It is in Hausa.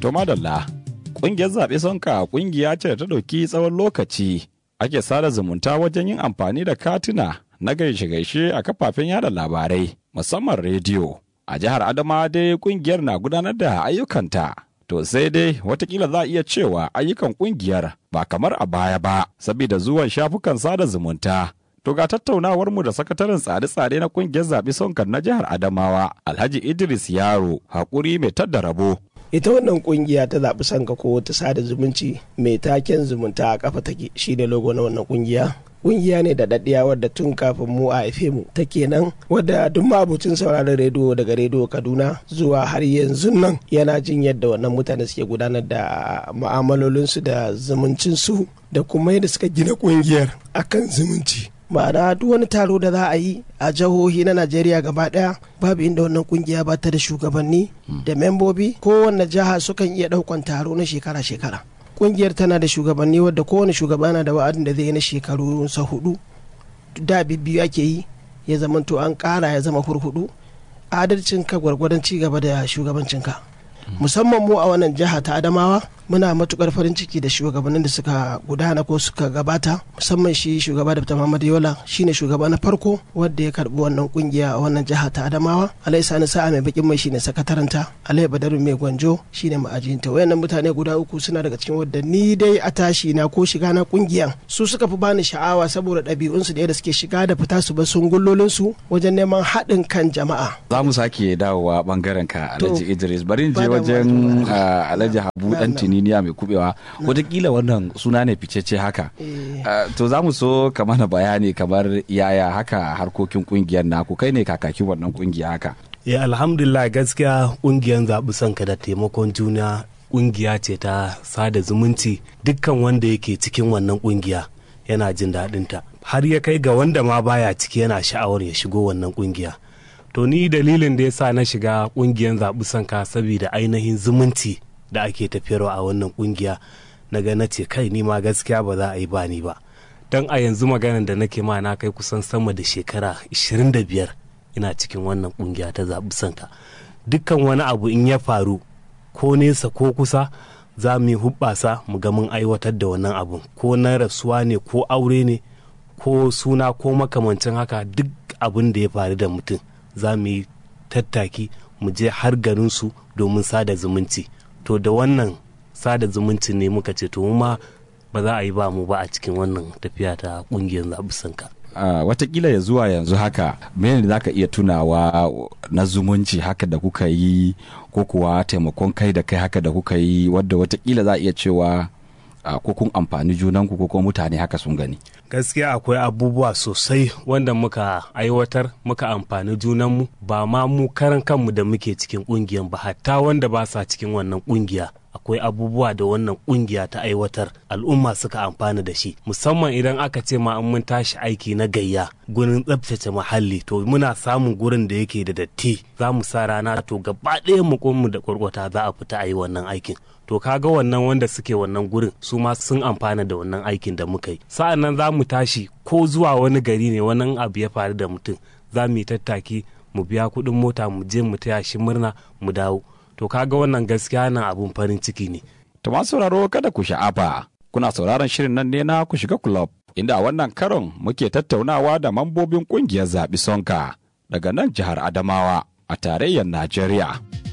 To madalla, ƙungiyar zaɓe sonka ƙungiya ce da ta ɗauki tsawon lokaci ake sada zumunta wajen yin amfani da katuna na gaishe-gaishe a kafafen yada labarai musamman rediyo. A jihar Adama dai ƙungiyar na gudanar da ayyukanta. To sai dai watakila za a iya cewa ayyukan ƙungiyar ba kamar a baya ba, saboda zuwan shafukan sada zumunta. To ga tattaunawar mu da sakataren tsare-tsare na ƙungiyar zaɓe sonkan na jihar Adamawa, Alhaji Idris Yaro, haƙuri mai tadda rabo. ita wannan kungiya ta zaɓi sanka ko ta sada zumunci mai taken zumunta a kafa take shi da logo na wannan kungiya kungiya ne da daddiya wadda tun kafin mu a haife mu ta kenan wadda duk mabucin sauraron rediyo daga rediyo kaduna zuwa har yanzu nan yana jin yadda wannan mutane suke gudanar da mu'amalolinsu da zumuncinsu da kuma yadda suka gina kungiyar akan zumunci ma'ana duk wani taro da za a yi a jihohi na najeriya gaba daya babu inda wannan kungiya ba ta da shugabanni da membobi kowanne jiha sukan iya daukan taro na shekara-shekara kungiyar tana da shugabanni wadda kowane shugaba na da wa'adin da zai yi na shekaru sa hudu da biyu ake yi ya zama to an kara ya zama hurhudu adalcin ka gwargwadon ci gaba da shugabancinka musamman mu a wannan jiha ta adamawa muna matukar farin ciki da shugabannin da suka gudana ko suka gabata musamman shi shugaba da Muhammad Yola shine shugaba na farko wanda ya karbi wannan kungiya a wannan jiha ta Adamawa Alai Sani Sa'a mai bakin mai shine sakataranta Alai Badaru mai gwanjo shine ma'ajinta wayannan mutane guda uku suna daga cikin wadda ni dai a tashi na ko shiga na kungiyan su suka fi bani sha'awa saboda ɗabi'unsu da yadda suke shiga da fita su ba sun gullolin su wajen neman haɗin kan jama'a Za mu sake dawowa bangaren ka Alhaji Idris bari in je wajen Alhaji Habu dan Tininiya mai kubewa wataƙila wannan suna ne ficece haka to za mu so ka mana bayani kamar yaya haka harkokin kungiyar naku kai ne kakakin wannan kungiya haka ya alhamdulillah gaskiya kungiyar zaɓi sanka da taimakon juna kungiya ce ta sada zumunci dukkan wanda yake cikin wannan kungiya yana jin daɗinta har ya kai ga wanda ma baya ciki yana sha'awar ya shigo wannan kungiya to ni dalilin da ya sa na shiga kungiyar zaɓi sanka saboda ainihin zumunci da ake tafiyarwa a wannan kungiya na ga na ce kai ni ma gaskiya ba za a yi bani ba don a yanzu maganar da nake ma na kai kusan sama da shekara 25 ina cikin wannan kungiya ta zaɓi sanka dukkan wani abu in ya faru ko nesa ko kusa za mu yi hubbasa mu ga mun aiwatar da wannan abun ko na rasuwa ne ko aure ne ko suna ko makamancin haka duk abin da ya faru da mutum za mu yi tattaki mu je har garinsu domin sada zumunci to da wannan sada zumunci ne muka ce to ma ba za a yi ba mu ba a cikin wannan tafiya ta kungiyar zaɓusanka. Uh, watakila ya zuwa yanzu haka mene za ka iya tunawa na zumunci haka da kuka yi ko kuwa taimakon kai da kai haka da kuka yi wadda watakila za a iya cewa uh, ko kun amfani junanku ko kuma mutane haka sun gani gaskiya akwai abubuwa sosai wanda muka aiwatar muka amfani junanmu ba ma mu karan kanmu da muke cikin kungiyan ba hatta wanda ba sa cikin wannan kungiya akwai abubuwa da wannan kungiya ta aiwatar al'umma suka amfana da shi musamman idan aka ce ma an mun tashi aiki na gayya gurin tsabtace muhalli to muna samun gurin da yake da datti za mu sa rana to gaba ɗaya mu mu da kwarkwata za a fita a yi wannan aikin to kaga wannan wanda suke wannan gurin su ma sun amfana da wannan aikin da muka yi sa'an nan za mu tashi ko zuwa wani gari ne wani abu ya faru da mutum za mu yi tattaki mu biya kuɗin mota mu je mu taya shi murna mu dawo to kaga wannan gaskiya nan abun farin ciki ne. To masu sauraro kada ku sha'afa kuna sauraron shirin nan ne na ku shiga club inda a wannan karon muke tattaunawa da mambobin kungiyar zaɓi sonka daga nan jihar Adamawa a tarayyar Najeriya.